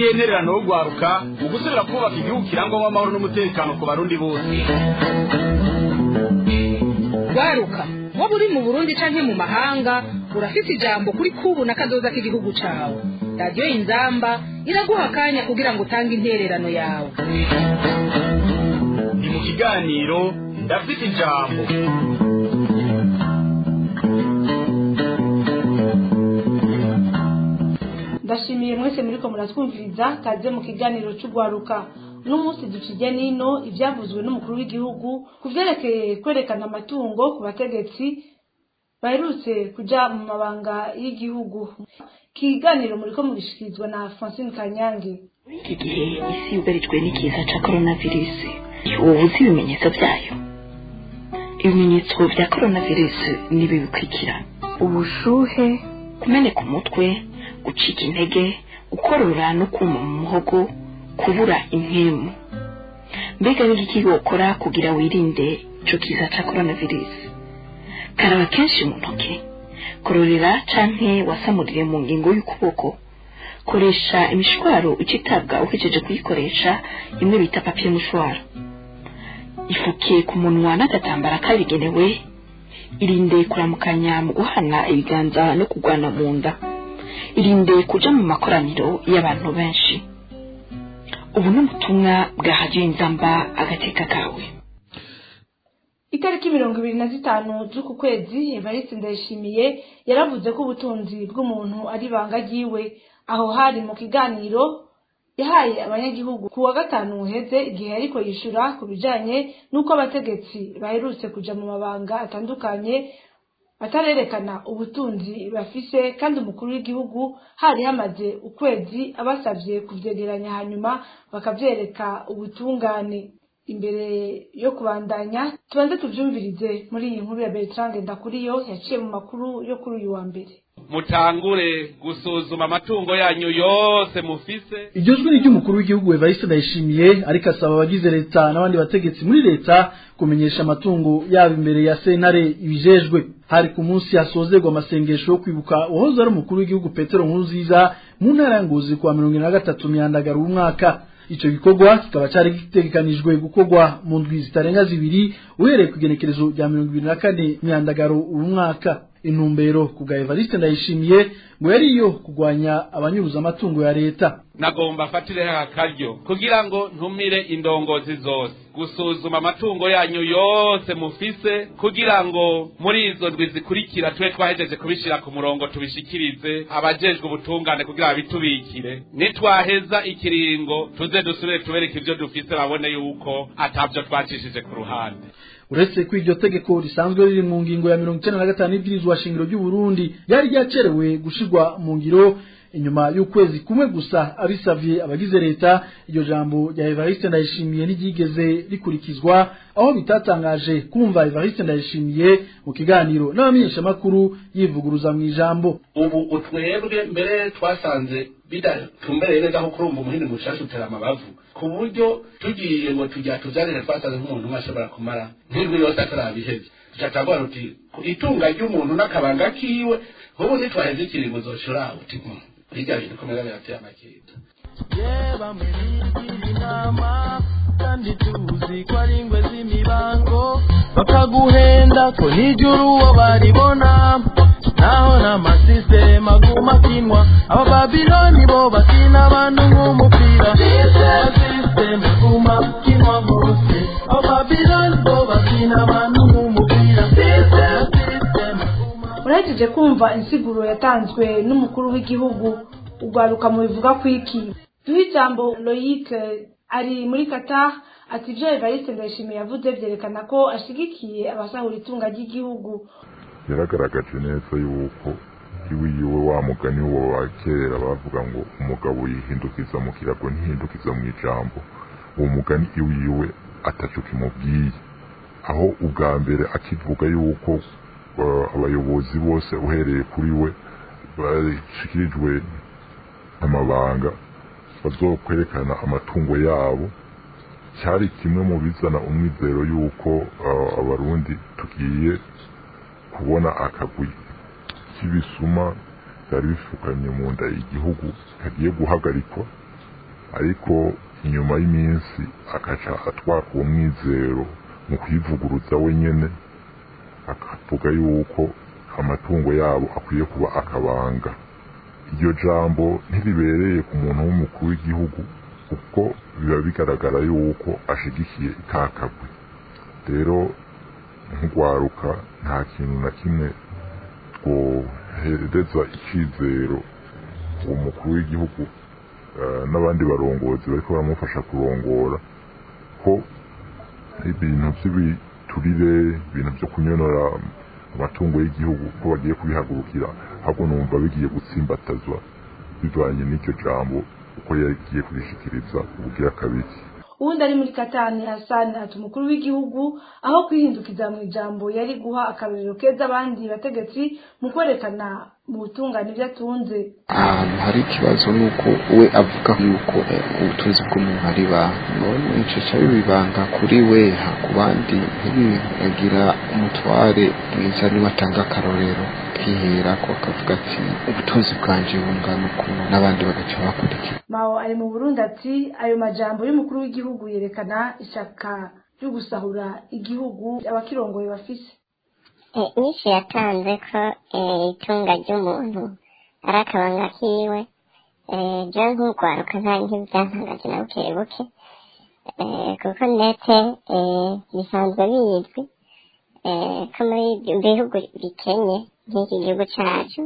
n'intentererano yo gwaruka mu gusubira kubaka igihugu kirangwamo amahoro n'umutekano ku barundi bose gwaruka waba uri mu burundi canke mu mahanga urafise ijambo kuri kubu na kazoza k'igihugu cawe radiyo inzamba iraguha akanya kugira ngo utange intererano yawe ni mu kiganiro ndafite ijambo ndashimiye mwese muriko muratwumviriza kaze mu kiganiro c'ugwaruka uno munsi ducije nino ivyavuzwe n'umukuru w'igihugu ku vyerekeye kwerekana amatungo ku bategetsi baherutse kuja mu mabanga y'igihugu kiganiro muriko mugishikirizwa na francine kanyange muri iki gihe isi yugarijwe n'ikiza ca coronavirus ubu uzi ibimenyetso vyayo ibimenyetso vya coronavirus nibi bikurikira ubushuhe kumeneka umutwe gucika intege gukorora no kuma mu muhogo kubura impemu mbega n'igiki wokora kugira wirinde ico kiza ca coronavirus karaba kenshi mu ntoke kororera canke wasamurire mu ngingo y'ukuboko koresha imishwaro ucitabwa uhejeje kuyikoresha imwe bita papiye mushwaro ifuke ku munwa n'agatambara kabigenewe irinde kuramukanya mu guhana ibiganza no kugwana mu nda irinde kuja mu makoraniro y'abantu benshi ubu ni ubutumwa bwa hadiyo inzamba agateka kawe itariki mirongo ibiri na zitanu z'uku kwezi evariste ndayishimiye yaravuze ko ubutunzi bw'umuntu ari ibanga ryiwe aho hari mu kiganiro yahaye abanyagihugu ku wa gatanu uheze igihe ariko yishura ku bijanye n'uko abategetsi baherutse kuja mu mabanga atandukanye batarerekana ubutunzi bafise kandi umukuru w'igihugu hari hamaze ukwezi abasavye kuvyegeranya hanyuma bakavyereka ubutungane imbere yo kubandanya tubanze tuvyumvirize muri iyi nkuru ya Bertrand Ndakuriyo yaciye mu makuru yo kuri uyu wa mbere mutangure gusuzuma amatungo yanyu yose mufise iryo jwi ni ry'umukuru w'igihugu evariste ndayishimiye ariko asaba abagize leta n'abandi bategetsi muri leta kumenyesha amatungo yabo imbere ya sentare ibijejwe hari ku munsi hasozerwa amasengesho yo kwibuka uwahoze ari umukuru w'igihugu petero nkurunziza mu ntara ya ngozi kuwa mirongo ine na gatatu myandagaro w'umwaka ico gikorwa kikaba cari gitegekanijwe gukorwa mu ndwi zitarenga zibiri uhereye ku igenekerezo rya mirongo ibiri na kane myandagaro uyu mwaka intumbero ku bwa evariste ndayishimiye ngo yari iyo kugwanya abanyuruza amatungo ya leta nagomba afatireho akaryo kugira ngo ntumire indongozi zose gusuzuma amatungo yanyu yose mufise kugira ngo muri izo ndwi zikurikira tube twahejeje kubishira ku murongo tubishikirize abajejwe ubutungane kugira babitubikire nitwaheza ikiringo tuze dusubire tubereke ivyo dufise babone yuko atavyo twacishije ku ruhande uretse ko iryo tegeko risanzwe riri mu ngingo ya mirongo icenda na gatanu y'ibwirizwa shingiro ry'uburundi ryari ryacerewe gushirwa mu ngiro inyuma y'ukwezi kumwe gusa abisavye abagize leta iryo jambo rya evariste ndayishimiye n'iryigeze rikurikizwa aho bitatangaje kumva evariste ndayishimiye mu kiganiro n'abamenyeshamakuru yivuguruza mu ijambo ubu utwebwe mbere twasanze bidatumbereye neza ko kurumva umuhini mushasha utera amabavu ku buryo tugiye ngo tujya tuzanire twasanze nk'umuntu umwe ashobora kumara nk'indwi yose atarabiheze tuca turavuga tuti itunga ry'umuntu n'akabanga kiwe ubu nitwaheze ikiringo uzoshora uti hirya bintu komera birateye amakinda bamwe bigira inama kandi tuzi ko ari ingwe z'imibango bakaguhenda ko nijuru uwo baribona naho n'amasisitemu aguma akinwa abababiloni bo bakina abantu nk'umupira amasisitemu aguma akinwa hose abababiloni bo bakina abantu nk'umupira urahejeje kumva insiguro yatanzwe n'umukuru w'igihugu ugwaruka mu bivuga ku iki duhe ijambo loyic ari muri qatar ati ibyo evariste ndayishimiye yavuze byerekana ko ashigikiye abasahura itunga ry'igihugu yaragaragaje neza yuko iwe yiwe wa mugani wo wa kera bavuga ngo umugabo yihindukiza mu kirago ntihindukiza mu ijambo uwo mugani iwe yiwe ataco kimubwiye aho ubwa mbere akivuga yuko abayobozi bose uhereye kuri we bashikirijwe amabanga bazokwerekana amatungo yabo cyari kimwe mu bizana umwizero yuko abarundi tugiye kubona akagwi k'ibisuma byari bifukanye mu nda igihugu kagiye guhagarikwa ariko inyuma y'iminsi akaca atwaka uwo mwizero mu kwivuguruza wenyene akavuga yuko amatungo yabo akwiye kuba akabanga iryo jambo ntiribereye ku muntu w'umukuru w'igihugu kuko biba bigaragara yuko ashigikiye itakagwe rero nk'urwaruka nta kintu na kimwe twohereza icyizero uwo mukuru w'igihugu eh, n'abandi barongozi bariko baramufasha kurongora ko ibintu by'ibiturire ibintu byo kunyonora amatungo y'igihugu ko bagiye kubihagurukira ahubwo numva bigiye gutsimbatazwa bivanye n'iryo jambo uko yagiye kurishikiriza ubugira kabiri uwundi ari muri katani hasani ati umukuru w'igihugu aho kwihindukiza mu ijambo yari guha akarorero keza abandi bategetsi mu kwerekana mu butungane ibyo atunze ahantu hari ikibazo ni uko we avuga yuko eh, ubutunzi bw'umuntu ari banki none ico bibanga kuri we ha ku bandi ntibigira umutware mwiza niwe atanga akarorero kwihera ko akavuga ati ubutunzi bwanje bungana ukuntu n'abandi bagaca bakurikira mao ari mu burundi ati ayo majambo y'umukuru w'igihugu yerekana ishyaka ryo gusahura igihugu abakirongoye bafise nyinshi yatanze ko eh, itunga ry'umuntu ari akabanga kiwe eh, byo nk'urwaruka nta nk'ibyantangaje na buke buke eh, kuko ndetse eh, bisanzwe bizwi eh, ko muri bihugu bikenye nk'iki gihugu cyacu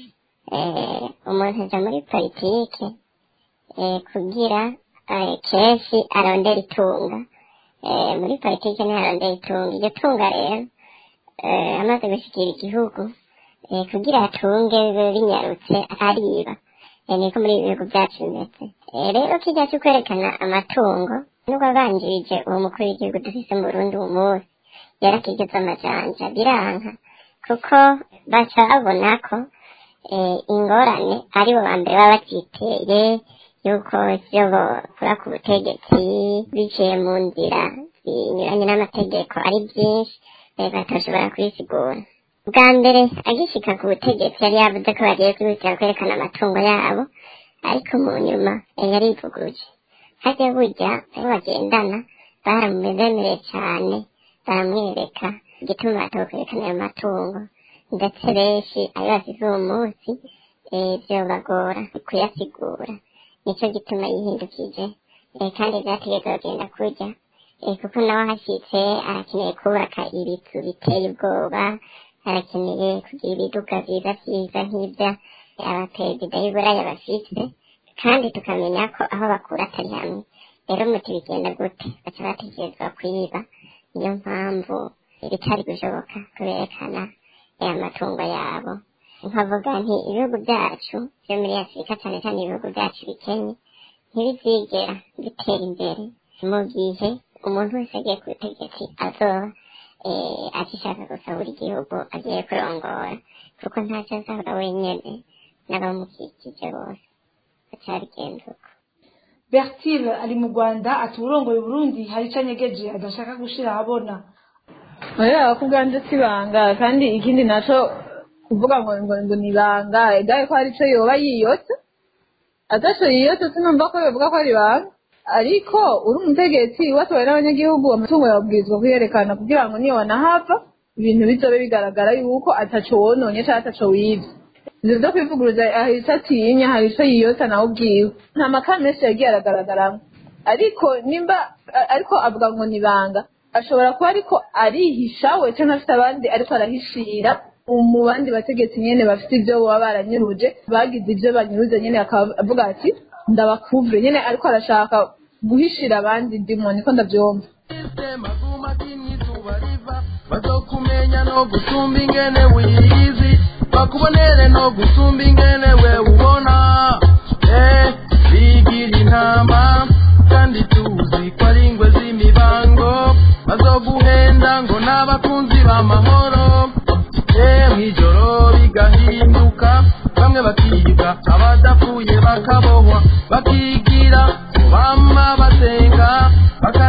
eh, umuntu aja muri politike eh, kugira eh, kenshi arondera itunga eh, muri politike niho arondera itunga iryo tunga rero eh, amaze gushikira igihugu eh, kugira atunge bibe binyarutse ariba eh, niko muri ibi bihugu byacu bimeze eh, rero kijya cyo kwerekana amatungo nubwo abanjirije uwo mukuru w'igihugu dufise mu burundi uwo munsi yarakigeze amajanja biranka kuko baca babona ko eh, ingorane aribo ba mbere baba bacyiteye yuko ivyo bokora ku butegetsi biciye mu nzira zinyuranye n'amategeko ari byinshi eh, batashobora kubisigura bwa mbere agishika ku butegetsi yari yavuze ko bagiye kwihutira kwerekana amatungo yabo ariko mu nyuma eh, yarivuguruje harya burya abo bagendana baramubemereye cyane baramwereka igituma batokwerekana ayo matungo ndetse benshi ayo bafise uwo munsi eh, vyobagora kuyasigura nico gituma yihindukije eh, kandi vyategeza kugenda kurya eh, kuko nawe ahashitse arakeneye kubaka ibizu biteye ubwoba arakeneye kugira ibiduga vyiza vyiza nk'ivya abaperezida b'uburaya bafise kandi tukamenya ko aho bakura atari hamwe rero muti bigenda gute baca bategerezwa kwiba niyo mpamvu bitari gushoboka kuberekana aya matungo yabo nkavuga nti ibihugu byacu byo muri afurika cyane cyane ibihugu byacu bikenye ntibizigera bitera imbere mu gihe umuntu wese agiye ku butegetsi azoba eh, agishaka gusahura igihugu agiye kurongora kuko ntacyo azahora wenyene n'abamukikije bose bacabigenza uko bertile ari mu rwanda ati uburongoye burundi hari ico anyegeje adashaka gushira ahabona oya ku bwanje si ibanga kandi ikindi naco kuvuga ngo ngo ngo ni ibanga egaye ko hari ico yoba yiyotse ataco yiyotse sinumva ko yovuga ko ari ibanga ariko uri umutegetsi watowe n'abanyagihugu amatungo yabwirizwa kuyerekana kugira ngo niyo wanahava ibintu bizobe bigaragara yuko ataco wononye canke ataco wivye ivyo vyo kwivuguruza hari ico atinya hari ico yiyotsa nawe ubwiwe nta makara menshi yagiye aragaragaramwo ariko nimba a- ariko avuga ngo ni ibanga ashobora kuba ariko arihisha we canke afite abandi ariko arahishira mu bandi bategetsi nyene bafite ivyo baba baranyuruje bagize ivyo banyuruze nyene akaba avuga ati ndabakuvure nyene ariko arashaka guhishira abandi ndimo niko ndavyumva bazokumenya no gusumba ingene wiyizi bakubonere no gusumba ingene we ubona eh bigira intama kandi tuzi ko ari ingwe z'imibango bazoguhenda ngo n'abakunzi b'amahoro eh mw'ijoro bigahinduka bamwe bakiga abadapfuye bakabohwa bakigira bama basenga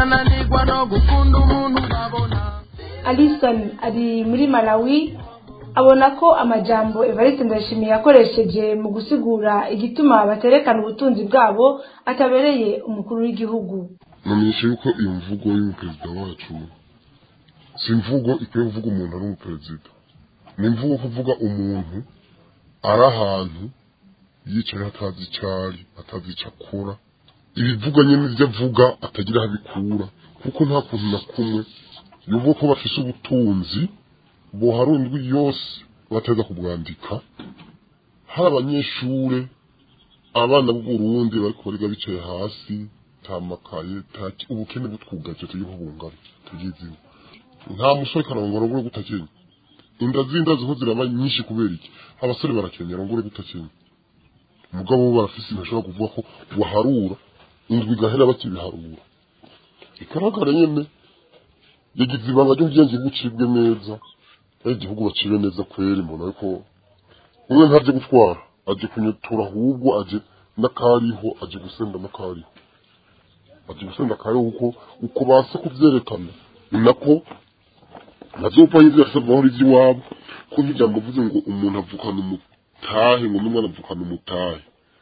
bakananirwa no gukunda umuntu babona alison ari muri malawi abona ko amajambo evariste ndayishimiye yakoresheje mu gusigura igituma baterekana ubutunzi bwabo atabereye umukuru w'igihugu namenyesha yuko iyo mvugo y'umuperezida wacu si imvugo ikwiye kuvuga umuntu ari umuperezida ni imvugo kuvuga umuntu ari ahantu yicaye atazi icyo ari atazi icyo akora ibivuga nyine ibyo avuga atagira aho abikura kuko nta kuntu na kumwe yuvuga ko bafise ubutunzi buharundwi yose bateza kubwandika hari abanyeshure abana b'uburundi bariko bariga bicaye hasi nta makaye nta ki- ubukene butwugaje tugiye kubungana tugiziwe nta musore karongora ngure gutakenya inda z'inda ziho ziraba nyinshi kubera iki abasore barakenyera ngure gutakenya umugabo bo barafise ntashobora kuvuga ko waharura indwi igahera bakibiharura igaragara nyene yagize ibanga ryo kugira ngo igihugu cibwe neza ari igihugu bacibe neza kweri mbona yuko umwe ntaje gutwara aje kunyutura ahubwo aje n'akariho aje gusenda n'akariho aje gusenda akariho kuko uko basa kuvyerekana ni nako ntazopfa yivyo yasabwaho ivy'iwabo ko nk'ijambo avuze ngo umuntu avukana umutahe ngo n'umwana avukana umutahe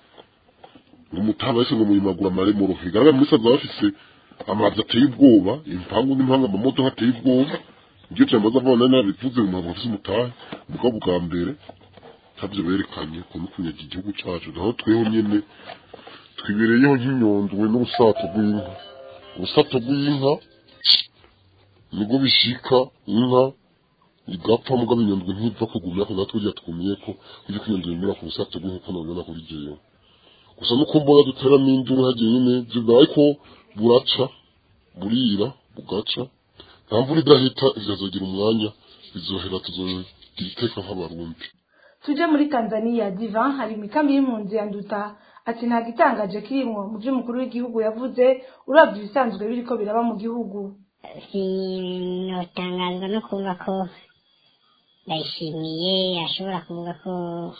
ngo umutahe bahise ngo muyimagura amaremuro bigaragara muri saza bafise amazi ateye ubwoba impangu n'impanga amamodoka ateye ubwoba ibyo cyamaze avana nabivuze ngo ntabwo bafise umutahe mugabo bwa mbere ntabyo berekanye ko no kunyaga igihugu cacu naho tweho nyene twibereyeho nk'inyondwe n'urusato rw'inka urusato rw'inka nibwo bishika inka igapfa mugabo inyondwe ntiva kugumya ko natwe urya twumiye ko ujya kwinyondwe imira ku rusato rw'inka ko nabona kuri jewe gusa nuko mbona duteramo induru hagiye nyine zibaye ko buraca burira bugaca nta mvura idahita izazogira umwanya izohera tuzogira iteka nk'abarundi tuje muri tanzania divan hari imikambi y'impunzi ya nduta ati nta gitangaje kirimwo mu byo umukuru w'igihugu yavuze uravye ibisanzwe biriko biraba mu gihugu sinotangazwa no kumva ko ndayishimiye ashobora kuvuga ko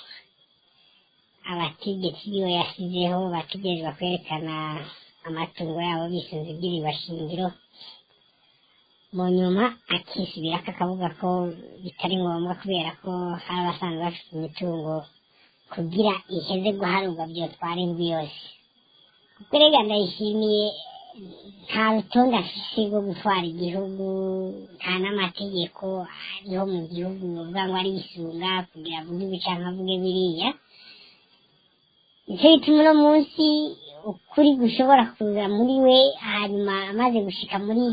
abategetsi biwe yasizeho bategerezwa kwerekana amatungo yabo bisunze iby'ibibashingiro mu nyuma akisubirako akavuga ko bitari ngombwa kubera ko hari abasanzwe bafite imitungo kugira iheze guharurwa byotwara indwi yose kuko rega ndayishimiye nta rutonde afise rwo gutwara igihugu nta n'amategeko ariho mu gihugu uvuga ngo arisunga kugira avuge ibi canke avuge biriya nicyo gituma uno munsi ukuri gushobora kuza muri we hanyuma amaze gushika muri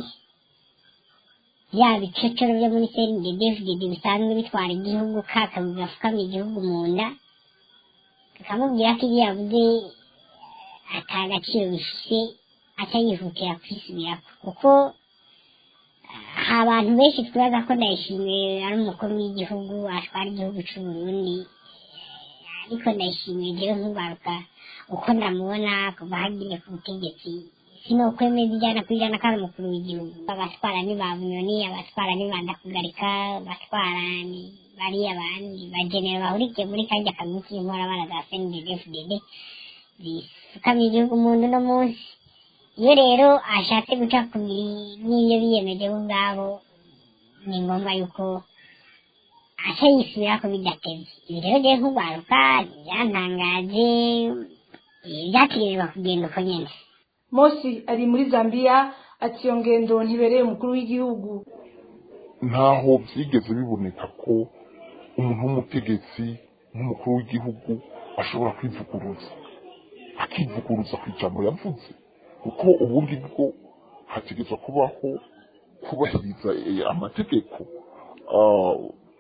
bya bicocoro byo muri serindedefudede bisanzwe bitwara igihugu kakabi gafukama igihugu mu nda kakamubwira ko ibyo yavuze ata gaciro bifise atayihutira kwisubirako kuko ha abantu benshi twibaza ko ndayishimiye ari umukuru w'igihugu atwara igihugu c'uburundi ariko ndayishimiye jewe nkubaruka uko ndamubona kuva hagiye ku butegetsi sinokwemeza ijana ku ijana ko ari umukuru w'igihugu abatwara ni ba bunyoni abatwara ni ba ndakugarika abatwara ni bariya bandi bagenera bahurikiye muri karya kamwe k'inkorabara za snddfdd zisukamye igihugu mu ndu no munsi iyo rero ashatse guca ku n'ibyo biyemeje bo ubwabo ni ngombwa yuko aca yisubira ko bidatevye ibi rero jewe nk'urwaruka byantangaje byategerezwa kugenda uko nyene mosi ari muri zambia ati iyo ngendo ntibereye umukuru w'igihugu ntaho byigeze biboneka ko umuntu w'umutegetsi nk'umukuru w'igihugu ashobora kwivuguruza akivuguruza ku ijambo yavuze kuko ubundi bwo hategerezwa kubaho kubahiriza eh, amategeko Ah,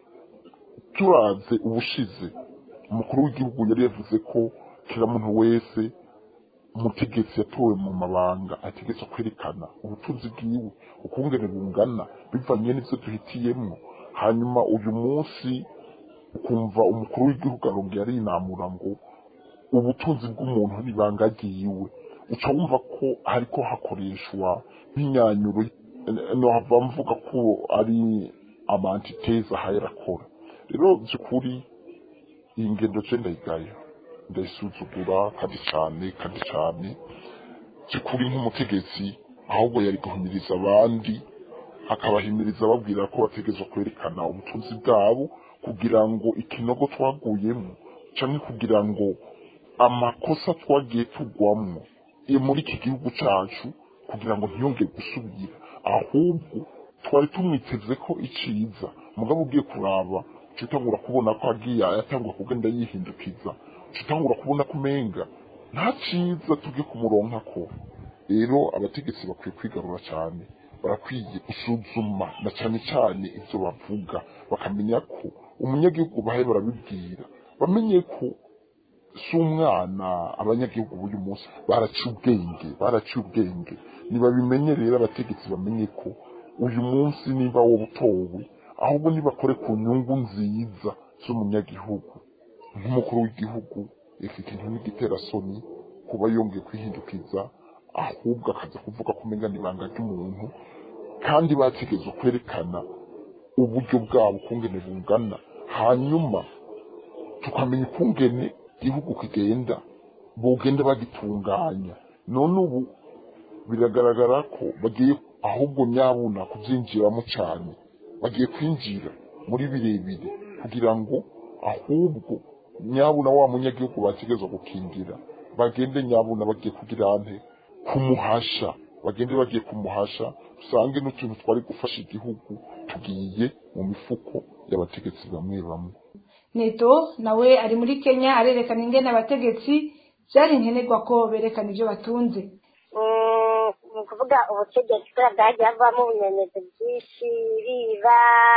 turanze ubushize umukuru w'igihugu yari yavuze ko kila muntu wese umutegetsi yatowe mu mabanga ategerezwa kwerekana ubutunzi bwiwe ukungene bungana bivanye n'ivyo duhitiyemwo hanyuma uyu munsi ukumva umukuru w'igihugu arongera arinamura ngo ubutunzi bw'umuntu n'ibanga ryiwe uca wumva ko hariko hakoreshwa nk'inyanyuro nohava mvuga ko ari amantiteza ahayera akora rero by'ukuri iyi ngendo je ndayigaya ndayisuzugura kandi cane kandi cane by'ukuri nk'umutegetsi ahubwo yari guhimiriza abandi akabahimiriza ababwira ko bategerezwa kwerekana ubutunzi bwabo kugira ngo ikinogo twaguyemo canke kugira ngo amakosa twagiye tugwamwo e muri iki gihugu cacu kugira ngo ntiyongere gusubira ahubwo twari tumwiteze ko iciza mugabo ugiye kuraba utangura kubona ko agiye yatangura kugenda yihindukiza utangura kubona ko umenga nta ciza tujye kumuronka ko rero abategetsi bakwiye kwigarura cyane barakwiye gusuzuma na cyane cyane ibyo bavuga bakamenya ko umunyagihugu bahe barabibwira bamenye ko si umwana abanyagihugu b'uyu munsi baraciye ubwenge baraciye ubwenge nibabimenye rero abategetsi bamenye ko uyu munsi niba wowe utowe ahubwo nibakore ku nyungu nziza z'umunyagihugu nk'umukuru w'igihugu iki kintu n'igitera soni kuba yongeye kwihindukiza ahubwo akaza kuvuga ko umenya ibanga ry'umuntu kandi bategeze kwerekana uburyo bwabo ukungene bungana hanyuma tukamenya ukungene igihugu kigenda bugenda bagitunganya none ubu biragaragara ko bagiye ahubwo nyabuna kubyinjiramo cyane bagiye kwinjira muri birebire kugira ngo ahubwo nyabuna wa munyagihugu bategezwa gukingira bagende nyabuna bagiye kugira ante kumuhasha bagende bagiye kumuhasha usange n'utuntu twari gufasha igihugu tugiye mu mifuko y'abategetsi bamwe bamwe neto nawe ari muri kenya arerekana ingene abategetsi byari nkenerwa ko berekana ibyo batunze ni ukuvuga ubutegetsi kubera bwagiye havamo ubunyonyezi bwinshi biba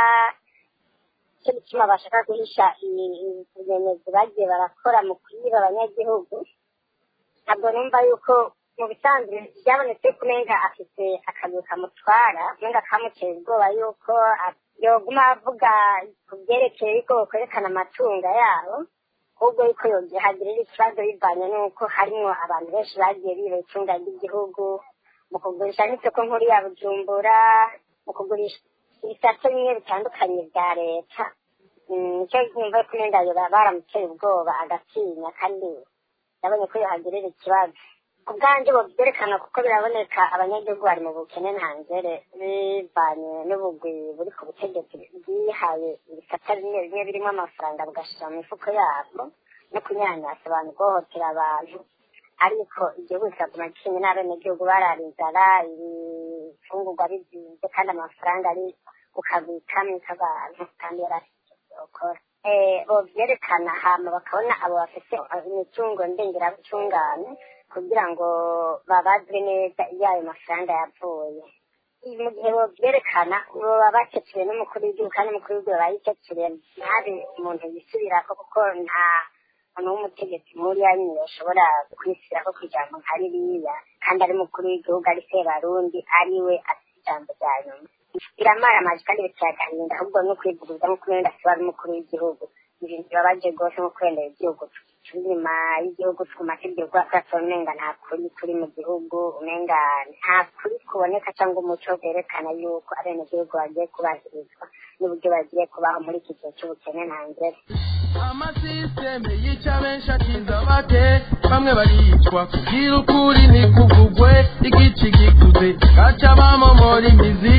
icyo gituma bashaka guhisha ubunyonyezi bagiye barakora mu kwiba abanyagihugu ntabwo numva yuko mu bisanzwe byabonetse ko umenga afite akazi kamutwara umenga kamuteye ubwoba yuko yoguma avuga ku byerekeye yuko bakwerekana amatungo yabo ahubwo yuko yogihagirira ikibazo bivanye n'uko harimo abantu benshi bagiye biba itunga ry'igihugu mu kugurisha nk'isoko nkuru ya bujumbura mu kugurisha ibisate bimwe bitandukanye bya leta nicyo nyumva ko umenga baramuteye ubwoba agatinya kandi yabonye ko yohagirira ikibazo ku bwanjye byerekana kuko biraboneka abanyagihugu bari mu bukene ntangere bivanye n'ubugwi buri ku butegetsi bwihaye ibisata bimwe bimwe birimo amafaranga bugashyira mu mifuko yabwo no kunyanyasa abantu guhohotera abantu ariko igihugu kikaguma gikinye n'abenegihugu bararizara ibifungurwa bizinze kandi amafaranga ari ku kazi kamwe k'abantu kandi yarasokora byerekana hama bakabona abo bafite imitungo ndengerabucungane kugira ngo babazwe neza iyo ayo mafaranga yavuye mu gihe byerekana baba bakecuriwe n'umukuru w'igihugu kandi umukuru w'igihugu aba yikecuriye ntabe umuntu yisubirako kuko nta muntu w'umutegetsi nk'uriya nyine ashobora kwisubirako ku ijambo nka ririya kandi ari umukuru w'igihugu ari sebarundi ari we afite ijambo rya nyuma biramara amazi kandi biteye agahinda ahubwo no kwivuguruza nk'uko umwenda asiba ari umukuru w'igihugu ibintu bibabaje rwose nko kwendera igihugu turi inyuma y'igihugu twumva ko igihugu twatora umenga nta kuri kuri mu gihugu umenga nta kuri kuboneka cyangwa umuco werekana yuko abenegihugu bagiye kubahirizwa n'uburyo bagiye kubaho muri iki gihe cy'ubukene ntangere amasisiteme yica benshi akinza bake bamwe baricwa kugira ukuri ntikuvugwe igici gikuze gaca bamomora imizi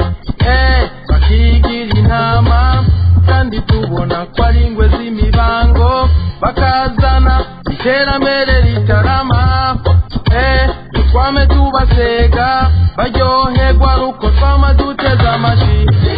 eh bakigira intama kandi tubona ko ari ingwe z'imibango bakazana iterambere ritarama eh twame tubasega baryoherwa ruko twama duteze amashi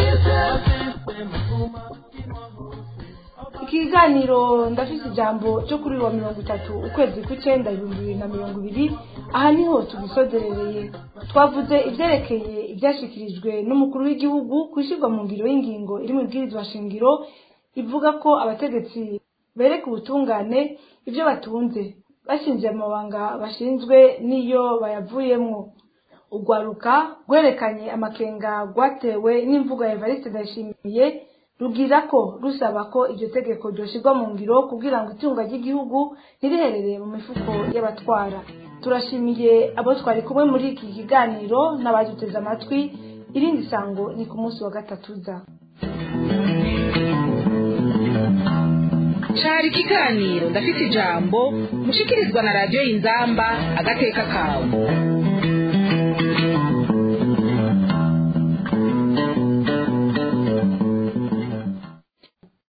ikiganiro ndafite ijambo cyo kuri wa mirongo itatu ukwezi kw'icyenda ibihumbi bibiri na mirongo ibiri aha niho tugisozerereye twavuze ibyerekeye ibyashyikirijwe n'umukuru w'igihugu ku ishyirwa mu ngiro y'ingingo iri mu ibwirizwa shingiro ivuga ko abategetsi bereka ubutungane ibyo batunze bashingiye amabanga bashinzwe n'iyo bayavuyemo urwaruka rwerekanye amakenga rwatewe n'imvugo ya evariste ndayishimiye rugira ko rusaba ko iryo tegeko ryoshyirwa mu ngiro kugira ngo itunga ry'igihugu ntiriherereye mu mifuko y'abatwara turashimiye abo twari kumwe muri iki kiganiro n'abaduteze amatwi irindi sango ni ku munsi wa gatatu uza cari ikiganiro ndafite ijambo mushikirizwa na radiyo y'inzamba agateka kawe